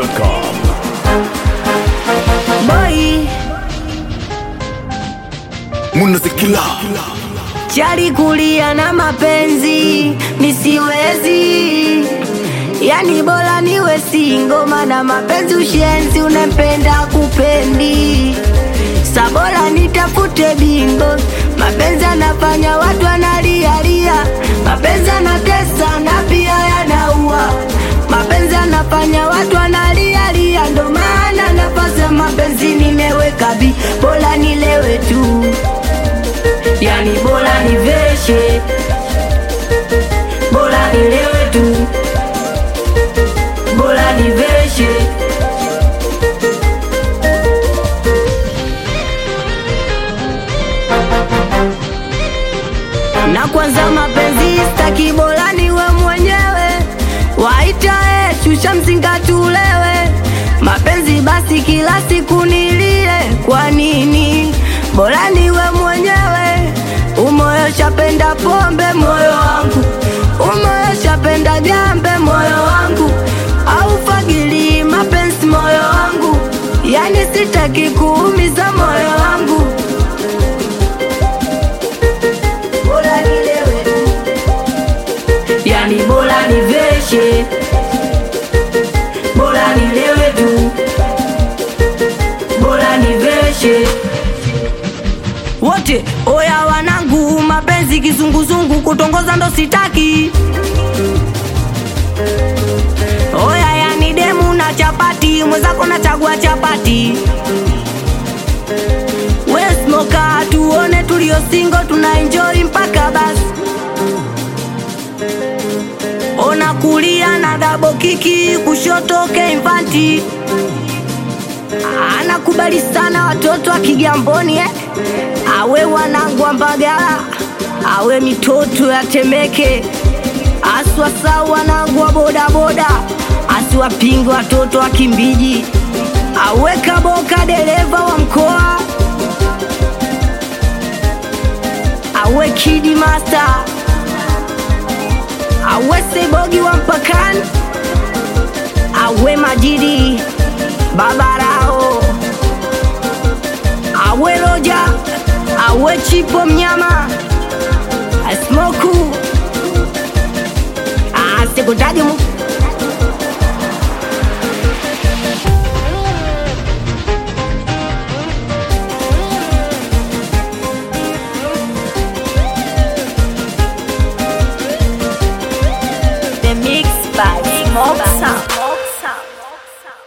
dachimsafi.com boy munazikila chali kulia na mapenzi nisiwezi yani bora niwe singo mana mapenzi ushenzi unempenda kupendi sabora nitafute bingo mapenzi anafanya watu analialia mapenzi anatesa na pia yanaua mapenzi anafanya watu analialia ndo maana nafasi ya mapenzi nimeweka bi bora nilewe tu yani bora niveshe bora nilewe tu bora niveshe na kwanza mapenzi staki bora niwe mwenyewe waita e shusha mzinga tulewe mapenzi basi kila siku nilie kwa nini bora niwe mwenyewe umoyo shapenda pombe moyo wangu umoyo shapenda jambe moyo wangu au fagili mapenzi moyo wangu yani sitaki kuumiza moyo wangu bora nilewe yani bora niveshe bora nilewe tu bora niveshe wote oya wanangu mapenzi kizunguzungu kutongoza ndo sitaki oya yani demu na chapati mwenzako na chagua chapati wesmoka tuone tulio singo tuna enjoy mpaka basi ona kulia na dabo kiki kushoto keimfanti anakubali sana watoto wa Kigamboni eh? awe wanangu wa Mbagala, awe mitoto ya Temeke, aswasa wanangu wa bodaboda, asiwapinge watoto wa Kimbiji, awe Kaboka dereva wa mkoa, awe Kidi Master, awe Sebogi wa mpakani, awe Majidi Babarao, awe Roja, awe Chipo mnyama, Asmoku, asikutaje mu The mix by Smoke Sound.